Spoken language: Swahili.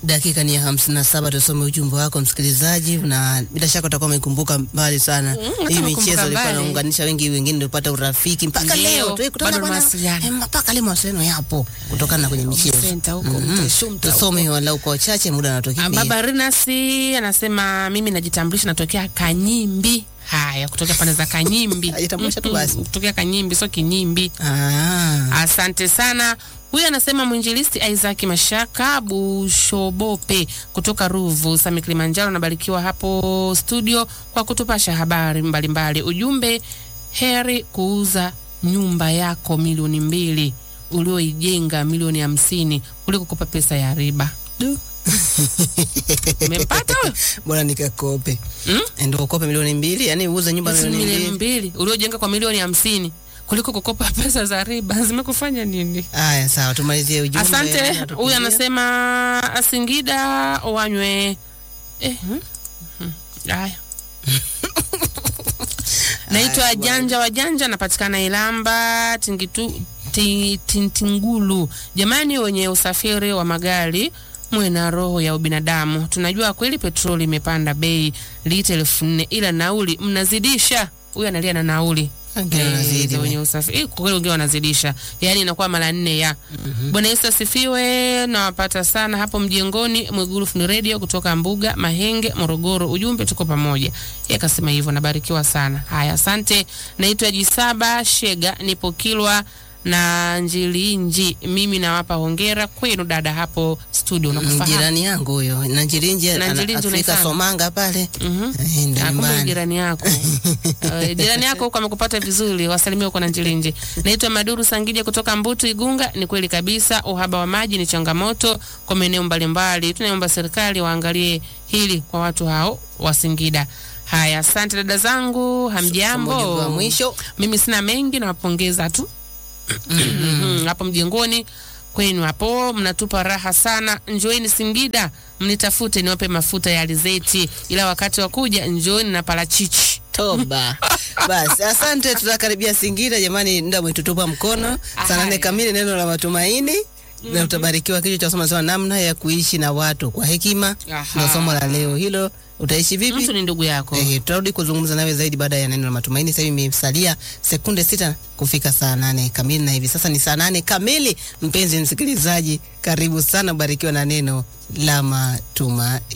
Dakika ni ya hamsini na saba. Tusome ujumbe wako msikilizaji, na bila shaka utakuwa umekumbuka mbali sana Mm, hata hii umekumbuka michezo ilikuwa mbali. inaunganisha wengi, wengine nilipata urafiki mpaka Ndio, leo tukikutana bado bwana, mawasiliano. eh, mpaka leo mawasiliano yapo kutokana na kwenye michezo. Senta huko, Mhm. mtashumta huko. Tusome walau kwa wachache, muda Ah, unatukimbia. Baba Rinasi anasema mimi najitambulisha, natokea Kanyimbi. Haya, kutokea pande za Kanyimbi. Ajitambulisha tu Mm-mm, basi. Kutokea Kanyimbi, sio Kinyimbi. Ah, Asante sana. Huyu anasema mwinjilisti Isaac Mashaka Bushobope kutoka Ruvu, Sami Kilimanjaro. Nabarikiwa hapo studio kwa kutupasha habari mbalimbali. Ujumbe, heri kuuza nyumba yako milioni mbili ulioijenga milioni hamsini kuliko kukopa pesa ya riba. du. Umempata huyo? bora nikakope Mm? ndio ukope milioni mbili, yani uuze nyumba Basi milioni milioni mbili. mbili uliojenga kwa milioni hamsini kuliko kukopa pesa za riba zimekufanya nini? Haya, sawa, tumalizie ujumbe. Asante. Unatukimbia. Huyu anasema Singida wanywe eh, hmm? Hmm. Haya. Naitwa Haya, Janja wa Janja, napatikana Ilamba Tingitu, ti, Tintingulu. Jamani, wenye usafiri wa magari mwe na roho ya ubinadamu. Tunajua kweli petroli imepanda bei lita elfu nne ila nauli mnazidisha. Huyu analia na nauli Wengine Eh, wanazidi, za we. wenye usafiri Eh, kwa kweli wengine wanazidisha, yaani inakuwa mara nne ya Bwana Yesu asifiwe. Nawapata sana hapo mjengoni. Mwigulu Funi Radio kutoka Mbuga Mahenge, Morogoro. Ujumbe tuko pamoja. Yeye akasema hivyo, nabarikiwa sana. Haya, asante. Naitwa Jisaba Shega, nipo Kilwa na Njilinji. Mimi nawapa hongera kwenu dada hapo studio, Mm, nakufahamu. jirani yangu huyo na Njirinji ana- Njirinji Afrika unaisana? Somanga pale Mhm. Eh, ndio Ah, kumbe nyumbani. jirani yako Eh, jirani yako huko amekupata vizuri, wasalimia huko na Njilinji. Naitwa Maduru Sangija kutoka Mbutu Igunga. Ni kweli kabisa, uhaba wa maji ni changamoto kwa maeneo mbalimbali. Tunaomba serikali waangalie hili kwa watu hao wa Singida. Haya, asante dada zangu, Somo ujumbe wa hamjambo. mwisho Mimi sina mengi, nawapongeza tu Mhm, hapo mjengoni kwenu hapo mnatupa raha sana. Njoeni Singida mnitafute niwape mafuta ya alizeti, ila wakati wa kuja njoeni na parachichi. toba. Basi asante, tutakaribia Singida jamani, nda mwetutupa mkono saa nane Haya. kamili, neno la matumaini na utabarikiwa. Kichwa cha somo nasema namna ya kuishi na watu kwa hekima, Aha. ndio somo la leo hilo. Utaishi vipi? Mtu ni ndugu yako. Eh, tutarudi kuzungumza nawe zaidi baada ya neno la matumaini. Sasa hivi imesalia sekunde sita kufika saa nane kamili, na hivi sasa ni saa nane kamili. Mpenzi msikilizaji, karibu sana, barikiwa na neno la matumaini.